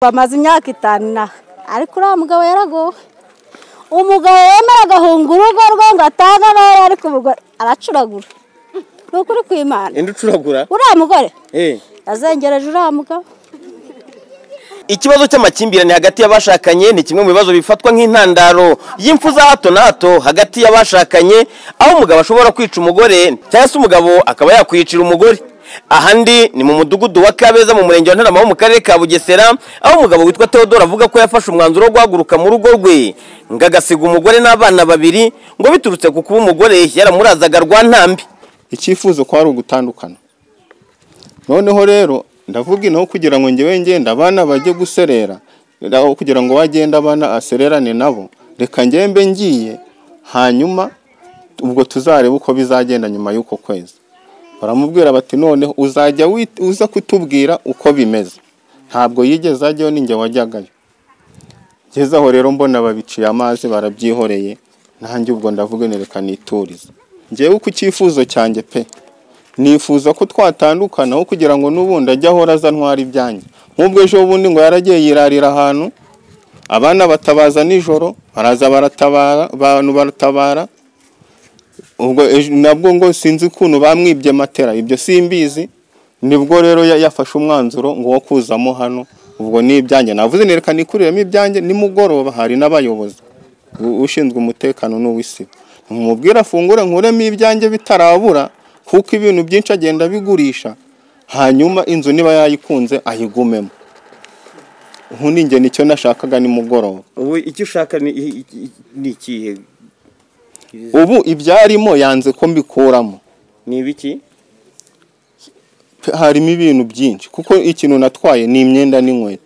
bamaze imyaka itanu inaha ariko uriya mugabo yaragowe umugabo yemera agahunga urugo rwe ngo atange abera ariko ubwo aracuragura ni ukuri kw'imana indi ucuragura uriya mugore Eh. yazengereje uriya mugabo ikibazo cy'amakimbirane hagati y'abashakanye ni kimwe mu bibazo bifatwa nk'intandaro y'imfu za hato na hato hagati y'abashakanye aho umugabo ashobora kwica umugore cyangwa se umugabo akaba yakwiyicira umugore ahandi ni mu mudugudu wa kabeza mu murenge wa ntarama wo mu karere ka bugesera aho umugabo witwa theodore avuga ko yafashe umwanzuro wo guhaguruka mu rugo rwe ngo agasiga umugore n'abana babiri ngo biturutse ku kuba umugore yaramurazaga rwa ntambi icyifuzo ko ari ugutandukana noneho rero ndavuga inaho kugira ngo ngewe ngenda abana bajye guserera aho kugira ngo wagenda abana asererane nabo reka ngembe ngiye hanyuma ubwo tuzarebe uko bizagenda nyuma y'uko kwezi baramubwira bati noneho uzajya wit- uza kutubwira uko bimeze ntabwo yigeze ajyayo ni njye wajyagayo ngeze aho rero mbona babiciye amazi barabyihoreye nanjye ubwo ndavuga nti reka niturize ngewe ku cyifuzo cyanjye pe nifuza ko twatandukana aho kugira ngo n'ubundi ajye ahora aza ntwara ibyanjye nk'ubwo ejo bundi ngo yaragiye yirarira ahantu abana batabaza nijoro baraza baratabara abantu baratabara ubwo ejo- nabwo ngo sinzi ukuntu bamwibye matera ibyo simbizi nibwo rero ya- yafashe umwanzuro ngo wo kuzamo hano ubwo ni ibyanjye navuze ni reka nikuriremo ibyanjye nimugoroba hari n'abayobozi u- ushinzwe umutekano n'uw'isibo mumubwire afungure nkuremo ibyanjye bitarabura kuko ibintu byinshi agenda abigurisha hanyuma inzu niba yayikunze ayigumemo ubu ni njye nicyo nashakaga nimugoroba ubu icyo ushaka ni ikihe ubu ibyarimo yanze ko mbikuramo ni ibiki harimo ibintu byinshi kuko ikintu natwaye ni imyenda n'inkweto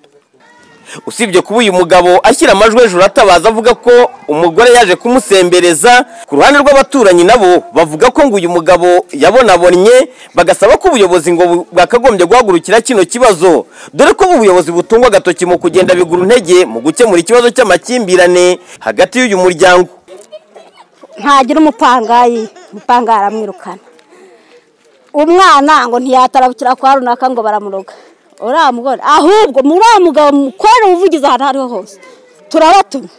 usibye kuba uyu mugabo ashyira amajwi hejuru atabaza avuga ko umugore yaje kumusembereza ku ruhande rw'abaturanyi nabo bavuga ko ngo uyu mugabo yabonabonye bagasaba ko ubuyobozi ngo bu- bwakagombye guhagurukira kino kibazo dore ko ubu ubuyobozi butungwa agatoki mu kugenda bigura intege mu gukemura ikibazo cy'amakimbirane hagati y'uyu muryango ntagira umupangayi umupangayi aramwirukana umwana ngo ntiyatarabukira kwa runaka ngo baramuroga uriya mugore ahubwo uriya mugabo mukorera ubuvugizi ahantu aho ariho hose turabatumye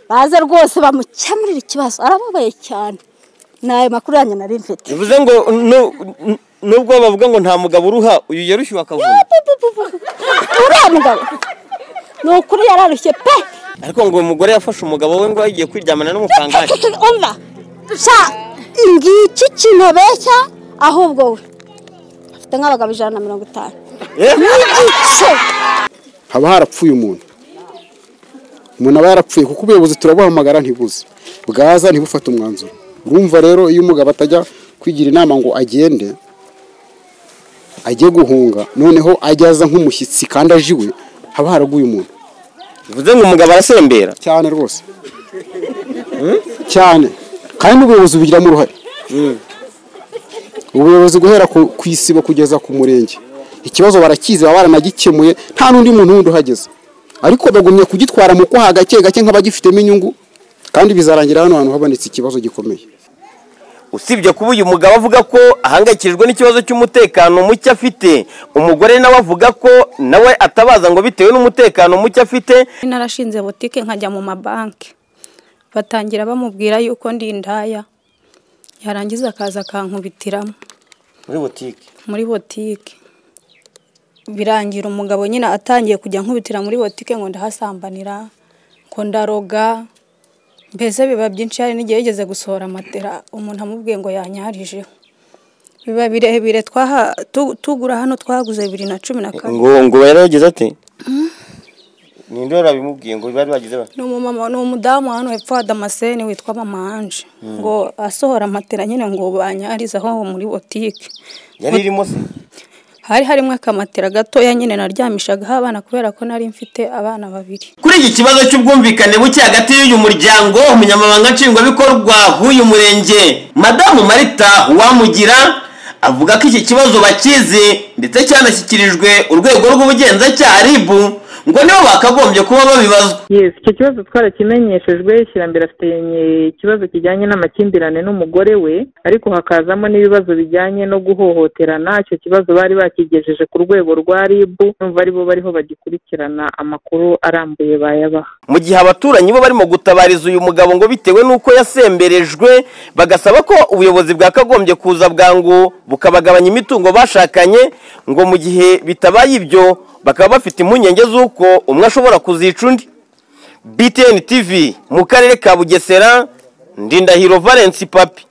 baze rwose bamukemurire ikibazo arababaye cyane ni ayo makuru yanjye nari mfite bivuze ngo nu- nu- nubwo bavuga ngo nta mugabo uruha uyu yarushyuwe akavuna uriya mugabo ni ukuri yararushye pe ariko ngo uyu mugore yafashe umugabo we ngo yagiye kwiryamana n'umupangayi umva sha ngiki kintu abeshya ahubwo we afite nk'abagabo ijana na mirongo itanu Eh? n'igice haba harapfuye umuntu umuntu aba yarapfuye kuko ubuyobozi turabuhamagara ntibuze bwaza ntibufate umwanzuro urumva rero iyo umugabo atajya kwigira inama ngo agende ajye guhunga noneho ajya aza nk'umushyitsi kandi ajiwe haba haraguye umuntu bivuze ngo umugabo arasembera cyane rwose cyane kandi n'ubuyobozi bugiramo uruhare ubuyobozi guhera ku ku isibo kugeza ku murenge ikibazo barakizi baba baranagikemuye nta n'undi muntu wundi uhageze ariko bagumye kugitwara mu kwaha gake gake nk'abagifitemo inyungu kandi bizarangira hano hantu habonetse ikibazo gikomeye usibye kuba uyu mugabo avuga ko ahangayikishijwe n'ikibazo cy'umutekano muke afite umugore nawe avuga ko nawe atabaza ngo bitewe n'umutekano muke afite narashinze butike nkajya mu mabanki batangira bamubwira yuko ndi indaya yarangiza akaza akankubitiramo muri butike muri butike birangira umugabo nyine atangiye kujya ankubitira muri butike ngo ndahasambanira ngo ndaroga mbese biba byinshi hari n'igihe yigeze gusohora matera umuntu amubwiye ngo yanyarijeho biba birebire twaha- tu- tugura hano twaguze bibiri na cumi na kane ngo ngo yarageze ati ninde wari wabimubwiye ngo bari bagize bati ni umumama ni umudamu hano hepfo ya damascene witwa mama anje ngo asohora matera nyine ngo banyarize aho muri botike yari irimo se hari harimo akamatera gatoya nyine naryamishagaho abana kubera ko nari mfite abana babiri kuri iki kibazo cy'ubwumvikane buke hagati y'uyu muryango umunyamabanga nshingwabikorwa w'uyu murenge madamu marita wamugira avuga ko iki kibazo bakizi ndetse cyanashyikirijwe urwego rw'ubugenzacyaha ribu ngo nibo bakagombye kuba babibazwa yes icyo kibazo twarakimenyeshejwe shyirambere afite ikibazo kijyanye n'amakimbirane n'umugore we ariko hakazamo n'ibibazo bijyanye no guhohoterana icyo kibazo bari bakigejeje ku rwego rwa rib numva aribo bariho bagikurikirana amakuru arambuye bayabaha mu gihe abaturanyi bo barimo gutabariza uyu mugabo ngo bitewe n'uko yasemberejwe bagasaba ko ubuyobozi bwakagombye kuza bwangu bukabagabanya imitungo bashakanye ngo mu gihe bitabaye ibyo bakaba bafite impungenge z'uko umwe ashobora kuzica undi btn tv mu karere ka bugesera ndindahiro valence papi